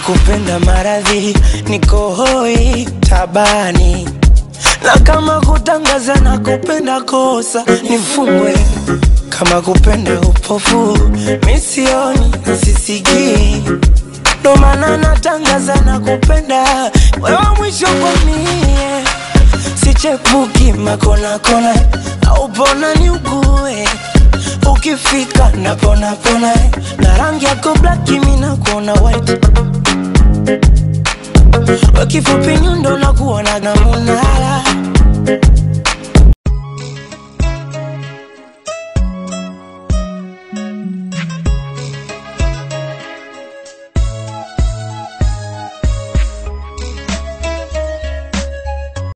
kupenda maradhi, niko hoi tabani, na kama kutangaza na kupenda kosa nifungwe, kama kupenda upofu misioni na sisikii, ndo maana natangaza na kupenda wewe mwisho kwa mie, sichepuki makona kona au pona ni ugue ukifika napona pona na rangi yako black mimi nakuona white wakifupi nyundo na kuona na munala